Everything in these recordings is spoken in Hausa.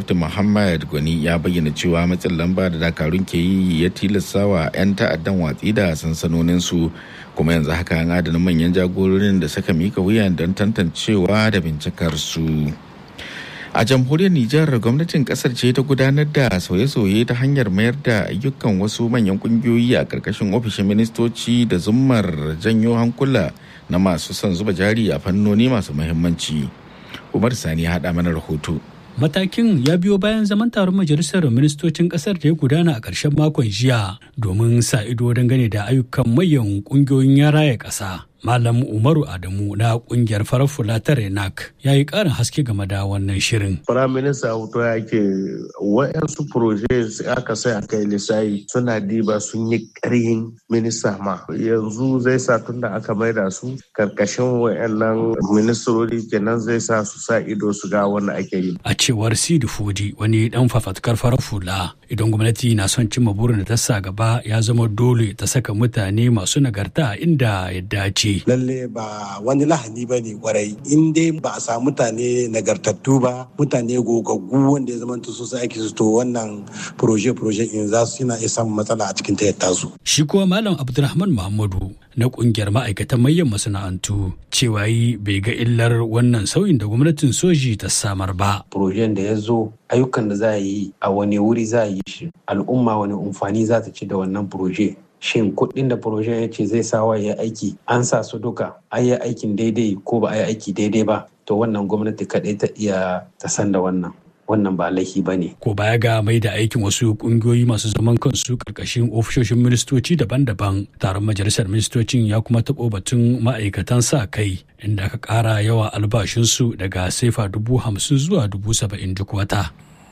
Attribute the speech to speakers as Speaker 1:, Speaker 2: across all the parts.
Speaker 1: Dr. Muhammad Gwani ya bayyana cewa matsin lamba da dakarun ke yi ya tilasta wa 'yan ta'addan watsi da sansanoninsu kuma yanzu haka an adana manyan jagororin da suka mika wuya don tantancewa da bincikar su. a jamhuriyar nijar gwamnatin kasar ce ta gudanar da sauye-sauye ta hanyar mayar da ayyukan wasu manyan kungiyoyi a karkashin ofishin ministoci da zummar janyo hankula na masu son zuba jari a fannoni masu muhimmanci umar sani ya haɗa mana rahoto
Speaker 2: Matakin ya biyo bayan zaman taron majalisar ministocin kasar da ya gudana a ƙarshen makon jiya domin sa ido dangane da ayyukan mayan ƙungiyoyin ya raya ƙasa. Malam Umaru Adamu na kungiyar farar fula ta Renak ya yi ƙarin haske game da wannan shirin.
Speaker 3: Firaminista Auto ya ke wa'yansu proje aka sai a kai lissayi suna diba sun yi ƙarhin minista ma. Yanzu zai sa tun da aka maida su karkashin wa'yannan ministrori kenan zai sa su sa ido su ga wanda ake yi.
Speaker 2: A cewar Sidi Fodi wani dan fafatkar farar fula idan gwamnati na son cimma burin da ta sa gaba ya zama dole ta saka mutane masu nagarta inda ya dace.
Speaker 4: lalle ba wani lahani ba ne kwarai in dai ba a samu mutane nagartattu ba mutane gogaggu wanda ya zamanta su aiki su to wannan proje proje in za su yana iya samun matsala a cikin tayyata su.
Speaker 2: Shi kuwa Malam Abdulrahman Muhammadu na kungiyar ma'aikatan manyan masana'antu cewa yi bai ga illar wannan sauyin da gwamnatin soji ta samar ba.
Speaker 5: Projen da ya zo ayyukan da za a yi a wani wuri za a yi shi al'umma wani amfani za ta ci da wannan proje shin kuɗin da projen ya ce zai sawa ya aiki an sa su duka an yi aikin daidai ko ba a yi aiki daidai ba to wannan gwamnati kaɗai ta iya ta san da wannan wannan ba laifi ba ne.
Speaker 2: Ko baya ga mai da aikin wasu kungiyoyi masu zaman kansu karkashin ofishoshin ministoci daban-daban taron majalisar ministocin ya kuma taɓo batun ma'aikatan sa kai inda aka ƙara yawa albashinsu daga sefa dubu hamsin zuwa dubu saba'in duk wata.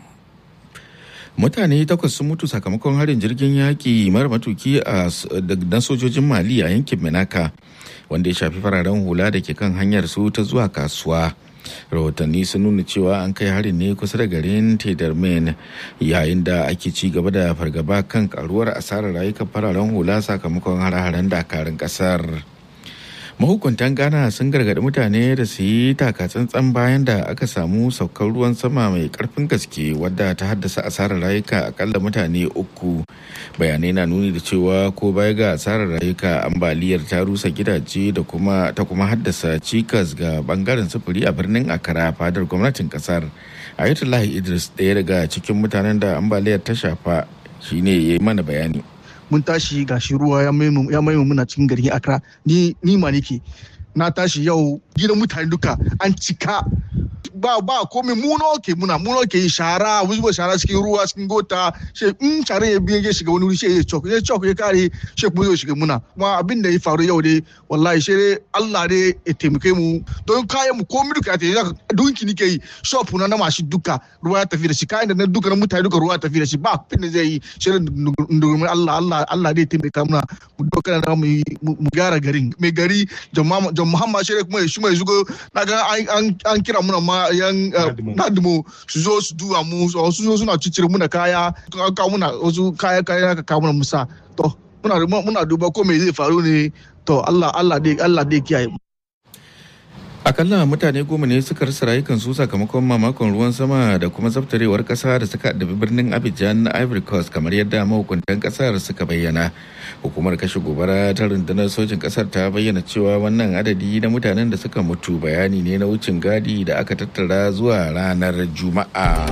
Speaker 1: mutane takwas sun mutu sakamakon harin jirgin yaƙi mara matuki a na sojojin mali a yankin menaka wanda ya shafi fararen hula da ke kan hanyar su ta zuwa kasuwa rahotanni sun nuna cewa an kai harin ne kusa da garin tedarmen yayin da ake ci gaba da fargaba kan karuwar asarar rayukan fararen hula sakamakon hare-haren dakarun kasar mahukuntan ghana sun gargaɗi mutane da su yi takatsantsan bayan da aka samu saukar ruwan sama mai karfin gaske wadda ta haddasa asarar rayuka akalla mutane uku bayanai na nuni da cewa ko baya ga asarar rayuka ambaliyar ta rusa gidaje da kuma ta kuma haddasa cikas ga bangaren sufuri a birnin akara fadar gwamnatin kasar ayatullahi idris ɗaya daga cikin mutanen da ambaliyar ta shafa shine ya yi mana bayani
Speaker 6: mun tashi gashi ruwa ya maimu muna cikin garin Accra ni ni ma nake na tashi yau gidan mutane duka an cika ba ba komai mu ke muna mu ke yi shara zuba shara cikin ruwa cikin gota she in shara ya biye shiga wani wuri she ya chok ya chok ya kare she kuma zai shiga muna kuma abin da ya faru yau dai wallahi she dai Allah dai ya taimake mu don kayan mu komai duka ya tafi dunki nike yi shop na na mashi duka ruwa ya tafi da shi kayan da na duka na mutane duka ruwa ya tafi da shi ba abin da zai yi she dai Allah Allah Allah dai taimaka muna mu doka da mu mu gyara garin mai gari jama'a Muhammad she kuma shi mai zugo na ga an kira muna ma yan nadimo su zo su duba mu su zo suna cicire muna kaya kawo muna wasu kaya kaya ka kawo muna musa to muna muna duba ko me zai faru ne to Allah Allah dai Allah dai kiyaye
Speaker 1: akalla mutane goma ne suka rasa rayukansu sakamakon mamakon ruwan sama da kuma zabtarewar kasa da suka addabi birnin abidjan na ivory coast kamar yadda mahukuntan kasar suka bayyana hukumar kashe gobara ta rundunar sojin kasar ta bayyana cewa wannan adadi na mutanen da suka mutu bayani ne na wucin gadi da aka tattara zuwa ranar juma'a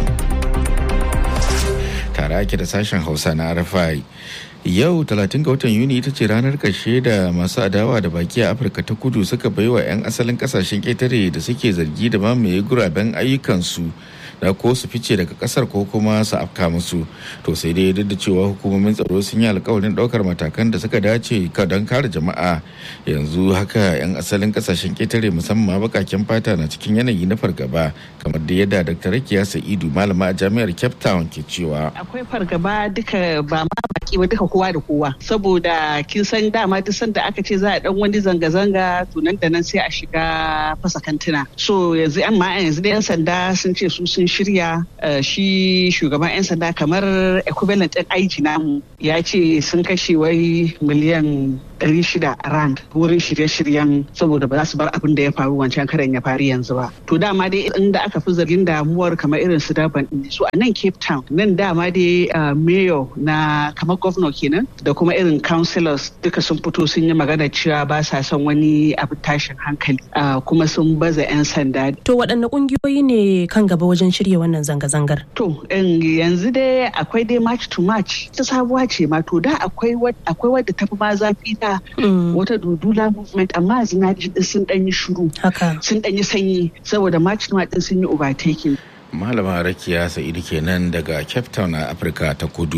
Speaker 1: tare ake da sashen hausa na rfi yau 30 ga watan yuni ita ce ranar ƙarshe da masu adawa da baki a afirka ta kudu suka baiwa 'yan asalin kasashen ƙetare da suke zargi da mamaye guraben ayyukansu da ko su fice daga kasar ko kuma su afka musu to sai dai duk da cewa hukumomin tsaro sun yi alkawarin daukar matakan da suka dace don kare jama'a yanzu haka 'yan asalin kasashen ketare musamman bakaken fata na cikin yanayi na fargaba kamar da yadda dr rakiya sa'idu malama a jami'ar cape town ke cewa
Speaker 7: akwai fargaba duka ba ma baki ba duka kowa da kowa saboda kin san dama duk sanda aka ce za a dan wani zanga-zanga to nan da nan sai a shiga fasa kantuna so yanzu amma yanzu da 'yan sanda sun ce su sun shirya shi shugaban 'yan sanda kamar equivalent ɗin aiki namu ya ce sun kashe wai miliyan ɗari shida a rand wurin shirye-shiryen saboda ba za su bar abin da ya faru wancan karen ya faru yanzu ba to dama dai inda aka fi zargin damuwar kamar irin su daban su a nan cape town nan dama dai mayor na kamar governor kenan da kuma irin councillors duka sun fito sun yi magana cewa ba sa son wani abu tashin hankali kuma sun baza 'yan sanda
Speaker 8: to waɗanne ƙungiyoyi ne kan gaba wajen shirya wannan zanga-zangar
Speaker 7: to yanzu dai akwai dai march to march ta sabuwa ce ma to da akwai wadda tafi ma zafi ta wata dudula movement amma zina sun ɗanyi shuru sun ɗanyi sanyi saboda march to march sun yi overtaking
Speaker 1: malama rakiya sa'idu kenan daga cape town a afirka ta kudu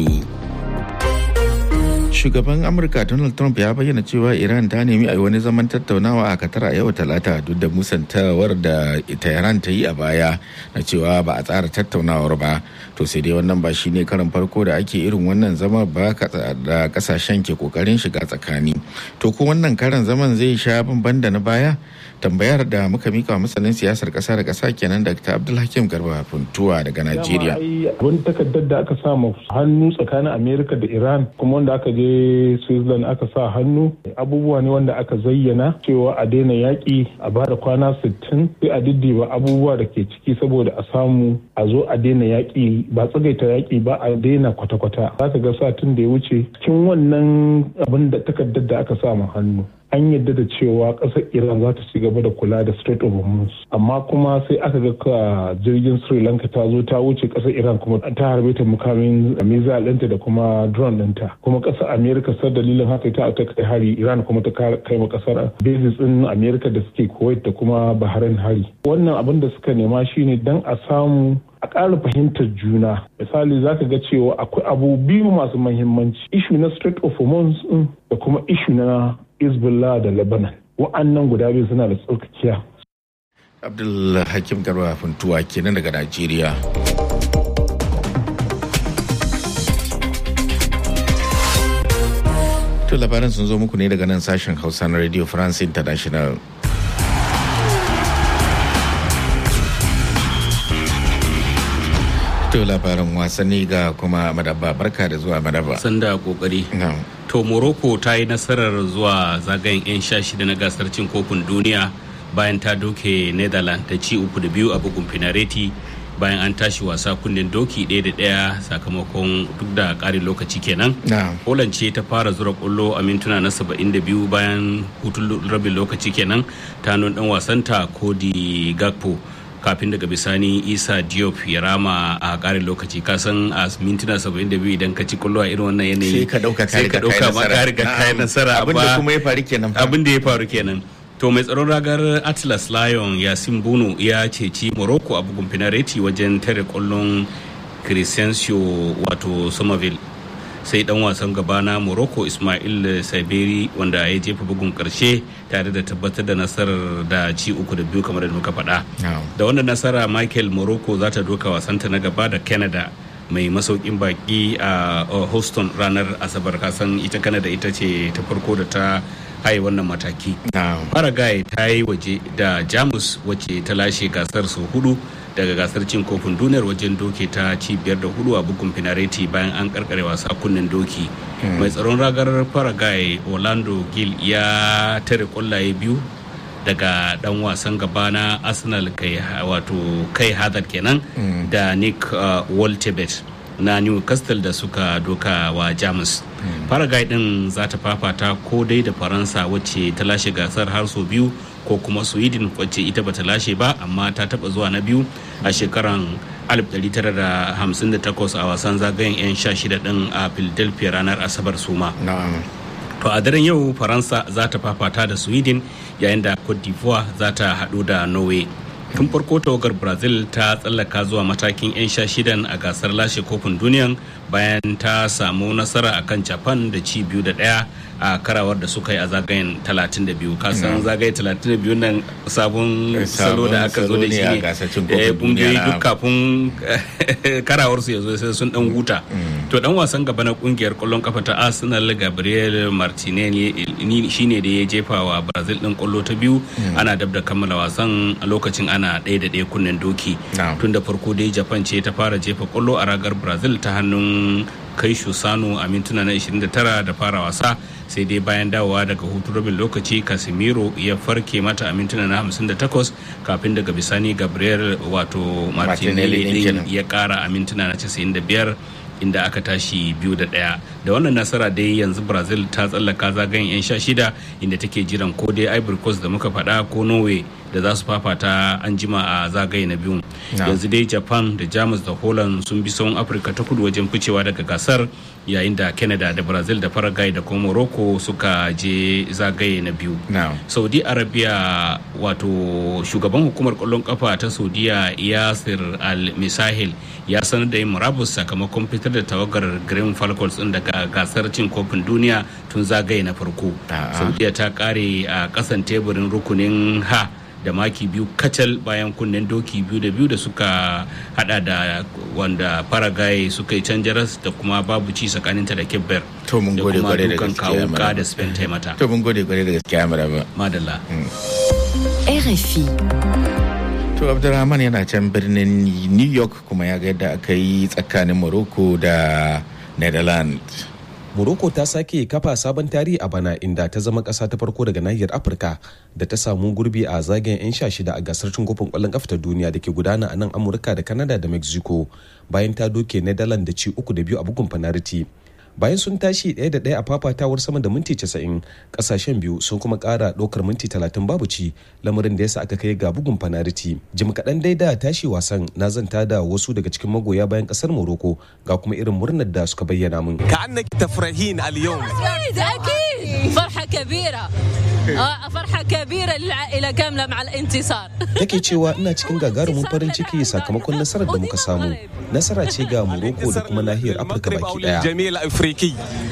Speaker 1: shugaban amurka donald trump ya bayyana cewa iran ta nemi a yi wani zaman tattaunawa a katar a yau talata duk da musantawar da tehran ta yi a baya na cewa ba a tsara tattaunawar ba to sai dai wannan ba shine karin farko da ake irin wannan zama ba da kasashen ke kokarin shiga tsakani to ko wannan karan zaman zai sha bamban da na baya tambayar da muka mika masanin siyasar kasa da kasa kenan dr abdulhakim garba funtuwa daga najeriya
Speaker 9: wani takardar da aka sa hannu tsakanin amerika da iran kuma wanda aka je switzerland aka sa hannu abubuwa ne wanda aka zayyana cewa a daina yaƙi a ba da kwana 60 sai a diddiba abubuwa da ke ciki saboda a samu a zo a daina yaƙi ba tsagaita yaƙi ba a daina kwata-kwata za ka ga satin da ya wuce cikin wannan abin da takardar da aka sa hannu an yadda da cewa ƙasar iran za ta ci gaba da kula da strait of hormuz amma kuma sai aka ga ka jirgin sri lanka ta zo ta wuce ƙasar iran kuma ta harbe ta mukamin missile ɗinta da kuma drone ɗinta kuma ƙasar america sar dalilin haka ta ta kai hari iran kuma ta kai ma ƙasar bases ɗin america da suke kuwait da kuma bahrain hari wannan abin da suka nema shine dan a samu a ƙara fahimtar juna misali za ka ga cewa akwai abu biyu masu mahimmanci ishu na strait of hormuz da kuma ishu na Hezbollah da Lebanon. Wa'annan guda biyu suna da tsarkakiya.
Speaker 1: Abdul Hakim Garba Funtuwa kenan daga Najeriya. To labaran sun zo muku ne daga nan sashen Hausa na Radio France International. To labaran wasanni ga kuma madaba barka da zuwa madaba.
Speaker 10: Sanda kokari. To Morocco ta yi nasarar zuwa zagayen 'yan sha shida na gasar cin kofin duniya bayan ta doke Netherlands ta ci uku da biyu a bugun finareti bayan an tashi wasa kunnen doki ɗaya da ɗaya sakamakon duk da ƙarin lokaci kenan. Poland ce ta fara zura ƙwallo a mintuna na 72 bayan hutun rabin lokaci kenan ta nun ɗan wasanta Cody Gakpo. kafin daga bisani isa diop ya rama a karin lokaci kasan a mintuna 72 idan ka ci kullo a irin wannan yanayi
Speaker 1: sai ka dauka
Speaker 10: sai ka dauka ma ka riga kai nasara
Speaker 1: abin da kuma ya faru kenan
Speaker 10: abin da ya faru kenan to mai tsaron ragar atlas lion yasin bunu ya ceci morocco a bugun finareti wajen tare kwallon crescencio wato somerville sai dan wasan gaba na morocco ismail saberi wanda ya jefa bugun karshe tare da tabbatar da nasarar da ci uku da biyu kamar da muka faɗa da wannan nasara michael morocco za ta doka wasanta na gaba da canada mai masaukin baki a houston ranar asabar kasan ita canada ita ce ta farko da ta haye wannan mataki paraguay ta yi waje da jamus wacce ta lashe gasar sau hudu daga gasar cin kofin duniyar wajen doke ta ci biyar da hudu a bugun finareti bayan an karkare wasa kunnen doki mai tsaron ragar paraguay orlando gil ya tare kwallaye biyu daga dan wasan gaba na arsenal kai wato kai hadar kenan da nick uh, waltebet na newcastle da suka doka wa jamus paraguay din za ta fafata ko dai da faransa wacce ta lashe gasar har sau biyu ko kuma sweden wacce ita bata lashe ba amma ta taba zuwa na biyu a shekaran 1958 a wasan zagayen 'yan sha shida din a philadelphia ranar asabar suma to a daren yau faransa za ta fafata da sweden yayin da cote d'ivoire za ta hadu da norway tun farko tawagar brazil ta tsallaka zuwa matakin 'yan sha shidan a gasar lashe kofin duniyan bayan ta samu nasara akan japan da ci biyu da daya a karawar da suka yi a zagayen 32 kasan zagaye 32 nan sabon salo da aka zo da shi ne kungiyoyi duk kafin karawar su ya zo sai sun dan huta to dan wasan gaba na kungiyar kwallon kafa ta arsenal gabriel martinelli shine da ya jefa wa brazil din kwallo ta biyu ana dab da kammala wasan a lokacin ana ɗaya da ɗaya kunnen doki tun da farko dai japan ce ta fara jefa kwallo a ragar brazil ta hannun kai sano a mintuna na 29 da fara wasa sai dai bayan dawowa daga hutu rabin lokaci casemiro ya farke mata a mintuna na 58 kafin daga bisani gabriel wato martinelli din ya kara a mintuna na 95 inda aka tashi biyu da ɗaya da wannan nasara dai yanzu brazil ta tsallaka zagayen 'yan sha shida inda take jiran ko dai ivory coast da muka faɗa ko norway da za su fafata an jima a zagaye na biyun yanzu dai japan da jamus da holland sun bi sauran afirka ta kudu wajen ficewa daga gasar yayin da canada da brazil da paraguay da kuma morocco suka je zagaye na biyu saudi arabia wato shugaban hukumar kwallon kafa ta saudiya yasir al-misahil ya sanar da yin murabus sakamakon fitar da tawagar green falcons din daga gasar cin kofin duniya tun zagaye na farko saudiya ta kare a kasan teburin rukunin ha da maki biyu kacal bayan kunnen doki biyu da biyu da suka hada da wanda paraguay suka yi can jaras da kuma babu ci tsakaninta da kebber
Speaker 1: to mun gode gware da
Speaker 10: gaskiya kawo da spain taimata
Speaker 1: to mun gode gware da gaskiya maraba
Speaker 10: madalla
Speaker 11: RFI
Speaker 1: To Abdulrahman yana can birnin New York kuma ya ga yadda aka yi tsakanin Morocco da Netherlands.
Speaker 12: Morocco ta sake kafa sabon tarihi a bana inda ta zama ƙasa ta farko daga nahiyar Afirka da ta samu gurbi a zagayen 'yan sha shida a gasar cin kofin ƙwallon ƙafa ta duniya da ke gudana a nan Amurka da Canada da Mexico bayan ta doke Netherlands da ci uku da biyu a bugun fanariti. bayan sun tashi ɗaya da ɗaya a fafatawar sama da minti 90 ƙasashen biyu sun kuma ƙara ɗaukar minti 30 babu ci lamarin da yasa aka kai ga bugun fanariti jim kaɗan dai da tashi wasan na zanta da wasu daga cikin magoya bayan ƙasar morocco ga kuma irin murnar da suka bayyana min
Speaker 13: كأنك تفرحين اليوم
Speaker 14: أكيد أكيد فرحة كبيرة آه، فرحة كبيرة للعائلة كاملة مع الانتصار
Speaker 12: take cewa ina cikin gagarumin farin ciki sakamakon nasarar da muka samu nasara ce ga morocco da kuma nahiyar afirka baki daya
Speaker 13: الجميع الأفريقي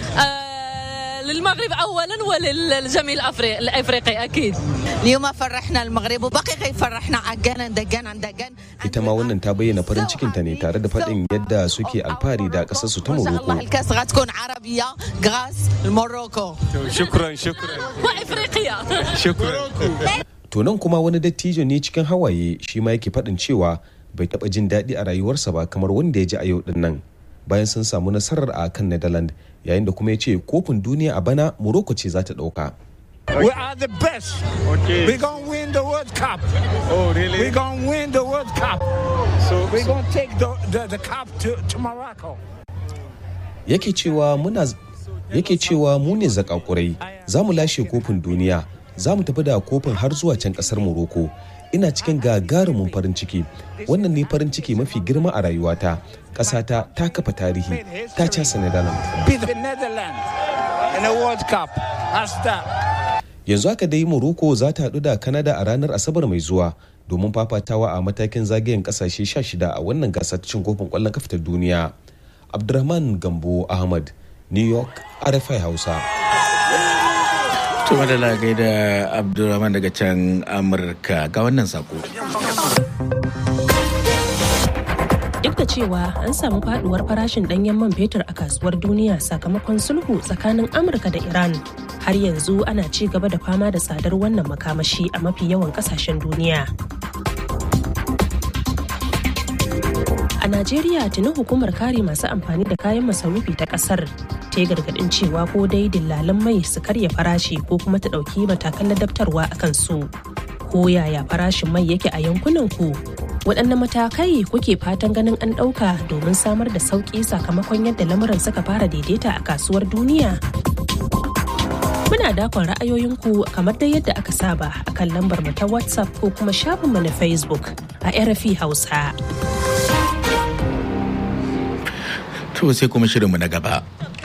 Speaker 14: آه، للمغرب أولا وللجميع الأفريقي الأفريقي أكيد
Speaker 15: اليوم فرحنا المغرب وبقي يفرحنا عقانا دقان دقان
Speaker 12: ita ma wannan ta bayyana farin cikinta ne tare da faɗin yadda suke alfahari da ƙasarsu ta
Speaker 15: الله
Speaker 12: morocco
Speaker 15: الكاس غتكون عربية غاس الموروكو
Speaker 13: شكرا شكرا
Speaker 14: وإفريقيا
Speaker 13: شكرا
Speaker 12: To nan kuma wani dattijo ne cikin hawaye shi ma yake faɗin cewa bai taɓa jin daɗi a rayuwarsa ba kamar wanda ya ji a yau ɗin nan bayan sun samu nasarar a kan Netherlands yayin da kuma ya ce kofin duniya a bana Morocco ce za ta ɗauka.
Speaker 16: We are the best. Okay. We're going to win the World Cup.
Speaker 13: Oh, really?
Speaker 16: We're going to win the World Cup.
Speaker 13: So,
Speaker 16: We're going to take the, the, the cup to, to Morocco.
Speaker 12: Yake cewa muna yake cewa mu ne zakakurai za mu lashe kofin duniya za mu tafi da kofin har zuwa can ƙasar Morocco. Ina cikin gagarumin farin ciki wannan ne farin ciki mafi girma a rayuwata ƙasata ta kafa tarihi ta casa Netherlands.
Speaker 16: Beat the Netherlands in the World Cup. That's that.
Speaker 12: yanzu haka dai morocco za ta haɗu da canada a ranar asabar mai zuwa domin fafatawa a matakin zagayen kasashe 16 a wannan gasar cin kofin ƙwallon kafa ta duniya abdurrahman gambo ahmad new york rfi hausa
Speaker 1: To madala gaida Abdulrahman daga can Amurka ga wannan sako.
Speaker 8: Duk da cewa an samu faduwar farashin danyen man fetur a kasuwar duniya sakamakon sulhu tsakanin Amurka da Iran, har yanzu ana ci gaba da fama da tsadar wannan makamashi a mafi yawan kasashen duniya. A Najeriya tuni hukumar kare masu amfani da kayan masarufi ta kasar ta yi gargadin cewa ko dai dillalan mai su karya farashi ko kuma ta ɗauki matakan ladabtarwa a kansu. Ko yaya farashin mai yake a yankunan ku? Waɗanne matakai kuke fatan ganin an ɗauka domin samar da sauƙi sakamakon yadda lamuran suka fara daidaita a kasuwar duniya? Muna dakon ra'ayoyinku kamar dai yadda aka saba a kan lambar mu ta WhatsApp ko kuma shafinmu na Facebook a RFI Hausa.
Speaker 1: To sai kuma shirinmu na gaba.